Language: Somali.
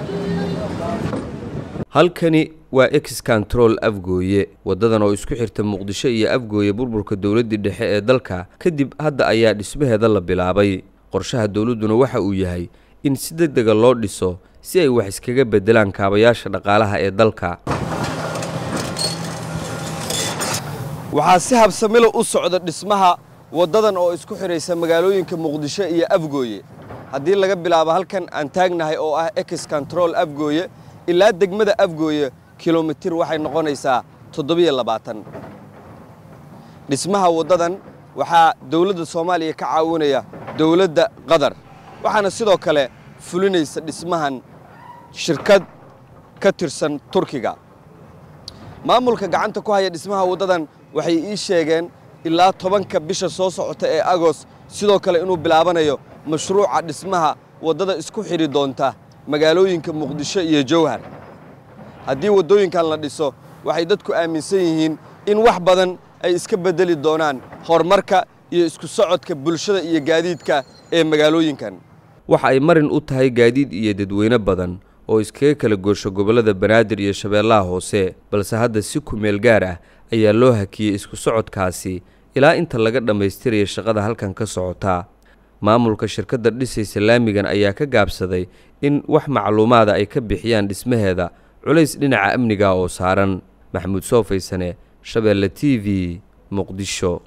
halkani waa ex control afgooye waddadan oo isku xirta muqdisho iyo afgooye burburka dowladdii dhexe ee dalka kadib hadda ayaa dhismaheeda la bilaabay qorshaha dowladduna waxa uu yahay in si deg dega loo dhiso si ay wax iskaga beddelaan kaabayaasha dhaqaalaha ee dalka waxaa si habsamilo u socda dhismaha waddadan oo isku xidhaysa magaalooyinka muqdisho iyo afgooye haddii laga bilaabo halkan aan taagnahay oo ah ex control afgooye ilaa degmada afgooye kilomitir waxay noqonaysaa toddobiyo labaatan dhismaha waddadan waxaa dowladda soomaaliya ka caawinaya dowladda qatar waxaana sidoo kale fulinaysa dhismahan shirkad ka tirsan turkiga maamulka gacanta ku haya dhismaha waddadan waxay ii sheegeen ilaa tobanka bisha soo socota ee agost sidoo kale inuu bilaabanayo mashruuca dhismaha waddada isku xidhi doonta magaalooyinka muqdisho iyo jowhar haddii waddooyinkan la dhiso waxay dadku aaminsan yihiin in wax badan ay iska beddeli doonaan horumarka iyo isku socodka bulshada iyo gaadiidka ee magaalooyinkan waxa ay marin u tahay gaadiid iyo dadweyne badan oo iskaga kala goosho gobollada banaadir iyo shabeellaha hoose balse hadda si kumeel gaar ah ayaa loo hakiyey isku socodkaasi ilaa inta laga dhammaystiraya shaqada halkan ka socota maamulka shirkadda dhisaysa laamigan ayaa ka gaabsaday in wax macluumaada ay ka bixiyaan dhismaheeda culays dhinaca amniga oo saaran maxamuud soofaysane shabeelle t v muqdisho